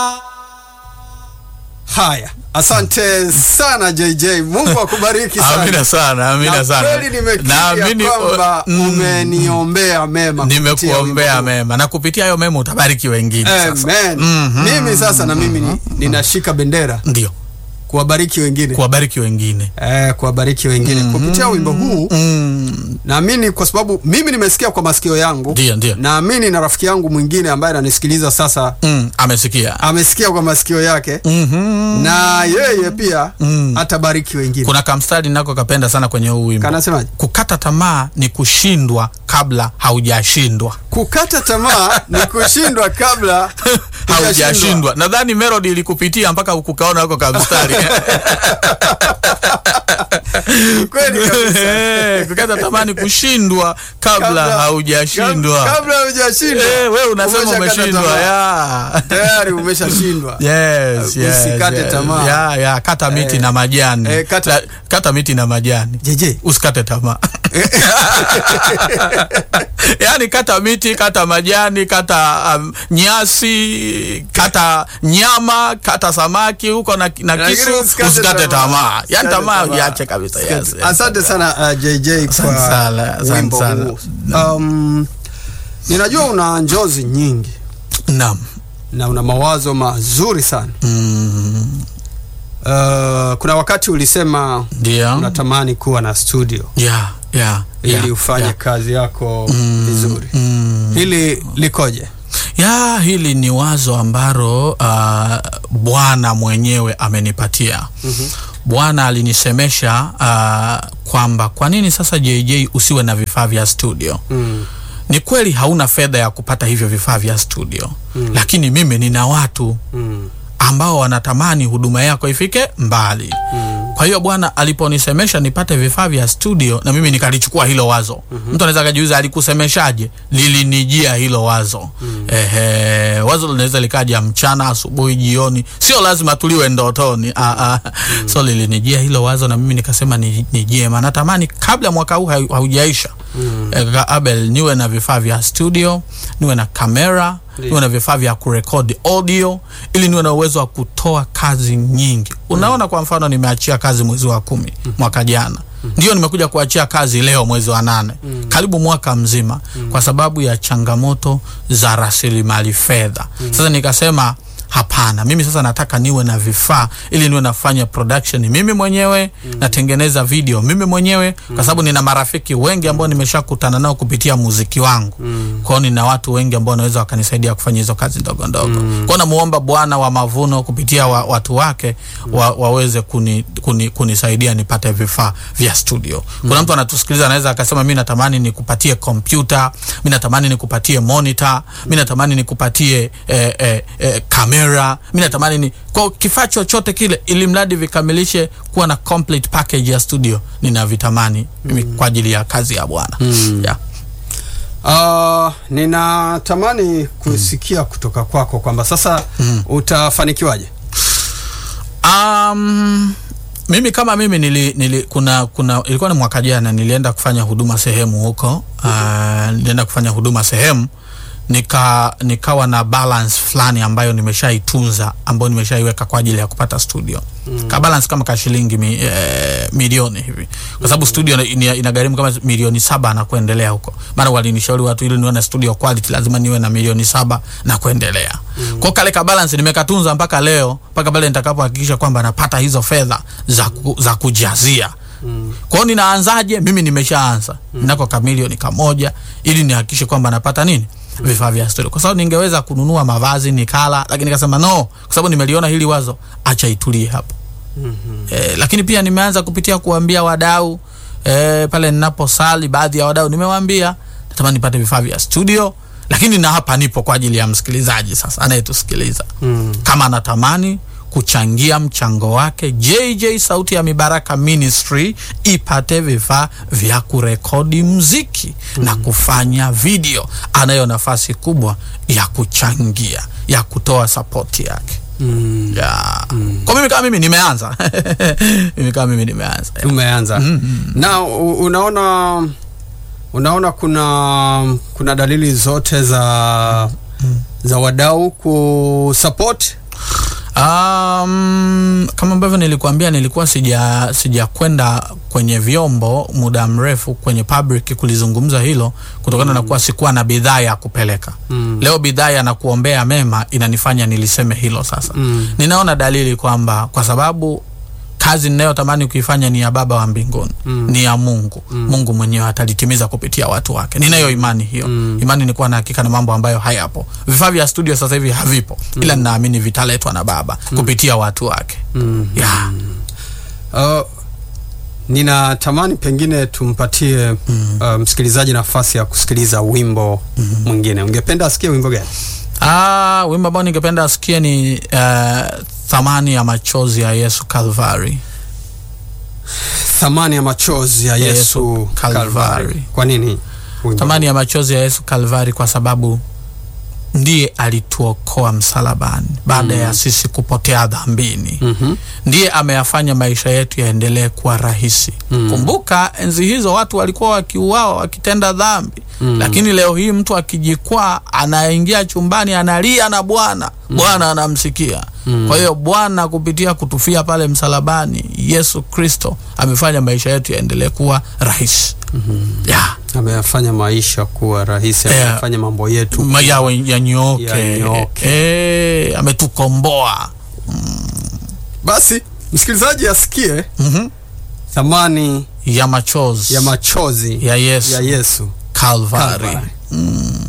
Haya, asante sana JJ, Mungu akubariki sana. Amina sana, amina Na sana. kweli nimekiri Naamini, ya kwamba mm, umeniombea mema kupitia nimekuombea wimbo huu. mema na kupitia hayo mema utabariki wengine sasa. Amen. Mhm. Mimi sasa na mimi ni- ninashika bendera Ndio, kuwabariki wengine kuwabariki wengine. eh, kuwabariki wengine kupitia wimbo huu. Mm, Naamini kwa sababu mimi nimesikia kwa masikio yangu, Ndio, ndio. naamini na rafiki yangu mwingine ambaye ananisikiliza sasa mm, amesikia. amesikia kwa masikio yake Mhm. na yeye pia Mm. atabariki wengine. Kuna kamstari nako kapenda sana kwenye huu wimbo. Kanasemaje? Kukata tamaa ni kushindwa kabla haujashindwa. Kukata tamaa ni kushindwa kabla hujashindwa. haujashindwa. Nadhani melody ilikupitia mpaka ukukaona huko kamstari. Kweli kabisa. Eh, Kukata tamaa ni kushindwa kabla Kabla- haujashindwa. Kab- Kabla hujashindwa. Eh, wewe unasema Umeshakata umeshindwa. tamaa. ya. Tayari umeshashindwa. Yes, yes, Usikate yes. tamaa. Ya, ya, kata miti na majani. eh, kata- La- kata miti na majani. JJ. Usikate tamaa. Yaani kata miti, kata majani, kata um, nyasi, kata nyama, kata samaki huko na, na Lakini kisu, usikate usikate tamaa. tamaa. Yaani Usikate tamaa tamaa. uiache kabisa. Yes, yes. Asante sana uh, JJ Asante kwa sana, asante wimbo sana. huu. Um, ninajua una njozi nyingi Naam. na una mawazo mazuri sana. Mm, Uh, kuna wakati ulisema Ndio. unatamani kuwa na studio Yeah, yeah, ili yeah, ufanye yeah. kazi yako Mm, vizuri. mm. Hili likoje? ya hili ni wazo ambalo uh, Bwana mwenyewe amenipatia. Bwana alinisemesha uh, kwamba kwa nini sasa JJ usiwe na vifaa vya studio. Mm. Ni kweli hauna fedha ya kupata hivyo vifaa vya studio Mm. lakini mimi nina watu Mm. ambao wanatamani huduma yako ifike mbali. Mm. Kwa hiyo Bwana aliponisemesha nipate vifaa vya studio, na mimi nikalichukua hilo wazo. Mtu anaweza akajiuliza alikusemeshaje? Lilinijia hilo wazo. Ehe, wazo linaweza likaja mchana, asubuhi, jioni, sio lazima tuliwe ndotoni. Ah, ah. So lilinijia hilo wazo, na mimi nikasema ni, ni jema, natamani kabla mwaka huu hau- haujaisha eh, kaka Abel, niwe na vifaa vya studio, niwe na kamera niwe na vifaa vya kurekodi audio ili niwe na uwezo wa kutoa kazi nyingi. Unaona, kwa mfano nimeachia kazi mwezi wa kumi mwaka jana, ndio nimekuja kuachia kazi leo mwezi wa nane, karibu mwaka mzima, kwa sababu ya changamoto za rasilimali fedha. Sasa nikasema hapana, mimi sasa nataka niwe na vifaa ili niwe nafanya production mimi mwenyewe, natengeneza video mimi mwenyewe, kwa sababu nina marafiki wengi ambao nimeshakutana nao kupitia muziki wangu. Kwao nina watu wengi ambao wanaweza wakanisaidia kufanya hizo kazi ndogo ndogo. Kwao namuomba Bwana wa mavuno kupitia wa, watu wake wa, waweze kuni, kuni, kunisaidia nipate vifaa vya studio. Kuna mtu anatusikiliza anaweza akasema mi natamani nikupatie kompyuta, mi natamani nikupatie monitor, mi natamani nikupatie eh, eh, eh, kamera, mi natamani ni kwa kifaa chochote kile, ili mradi vikamilishe kuwa na complete package ya studio, ninavitamani mimi kwa ajili ya kazi ya Bwana yeah. Uh, ninatamani kusikia kutoka kwako kwamba sasa utafanikiwaje? Um, mimi kama mimi nili, nili, kuna, kuna ilikuwa ni mwaka jana nilienda kufanya huduma sehemu huko uh, nilienda kufanya huduma sehemu nika nikawa na balance fulani ambayo nimeshaitunza ambayo nimeshaiweka kwa ajili ya kupata studio mm. ka balance kama ka shilingi mi, eh, milioni hivi kwa sababu studio ina- inagharimu kama milioni saba na kuendelea huko maana walinishauri watu ili niwe na studio quality lazima niwe na milioni saba na kuendelea mm. kwa kale ka balance nimekatunza mpaka leo mpaka pale nitakapohakikisha kwamba napata hizo fedha za, ku, za kujazia Mm. Kwa hiyo ninaanzaje? Mimi nimeshaanza mm. nako kamilioni kamoja ili nihakikishe kwamba napata nini vifaa vya studio, kwa sababu ningeweza kununua mavazi nikala, lakini nikasema no, kwa sababu nimeliona hili wazo, acha itulie hapo. mm-hmm. E, lakini pia nimeanza kupitia kuambia wadau e, pale ninaposali, baadhi ya wadau nimewaambia natamani nipate vifaa vya studio, lakini na hapa nipo kwa ajili ya msikilizaji sasa anayetusikiliza Mm. kama anatamani kuchangia mchango wake JJ Sauti ya Mibaraka Ministry ipate vifaa vya kurekodi mziki na kufanya video, anayo nafasi kubwa ya kuchangia ya kutoa sapoti yake Mm. ya. Kwa mimi kama mimi nimeanza mimi kama mimi nimeanza Umeanza na u- unaona unaona kuna kuna dalili zote za za wadau kusupport Um, kama ambavyo nilikuambia nilikuwa sija sijakwenda kwenye vyombo muda mrefu kwenye public kulizungumza hilo kutokana na kuwa sikuwa na bidhaa ya kupeleka. Mm. Leo bidhaa ya na kuombea mema inanifanya niliseme hilo sasa. Mm. Ninaona dalili kwamba kwa sababu kazi ninayotamani kuifanya ni ya Baba wa mbinguni Mm. ni ya Mungu Mungu mwenyewe atalitimiza kupitia watu wake. Ninayo imani hiyo. Mm. Imani ni kuwa na hakika na mambo ambayo hayapo. Vifaa vya studio sasa hivi havipo, ila ninaamini vitaletwa na Baba kupitia watu wake. Mm. Yeah. Uh, ninatamani pengine tumpatie uh, msikilizaji nafasi ya kusikiliza wimbo mwingine. Ungependa asikie wimbo gani? Ah, wimbo ambao ningependa asikie ni uh, thamani ya machozi ya Yesu Calvary. Thamani ya machozi ya Ya Yesu Yesu Kalvari. Kalvari. Kwa nini? wimbo Thamani ya machozi ya Yesu Kalvari kwa sababu ndiye alituokoa msalabani baada ya sisi kupotea dhambini. Mhm. Ndiye ameyafanya maisha yetu yaendelee kuwa rahisi. Kumbuka enzi hizo watu walikuwa wakiuawa wakitenda dhambi, lakini leo hii mtu akijikwaa, anaingia chumbani, analia na Bwana, Bwana anamsikia. Kwa hiyo Bwana kupitia kutufia pale msalabani, Yesu Kristo amefanya maisha yetu yaendelee kuwa rahisi. Yeah. ameyafanya maisha kuwa rahisi, Yeah. amefanya mambo yetu Ma- yawe yanyooke, Yanyooke. Eh, ametukomboa. basi msikilizaji asikie Mhm. thamani ya machozi ya machozi ya Yesu ya Yesu Calvary. Kalvari. Mm.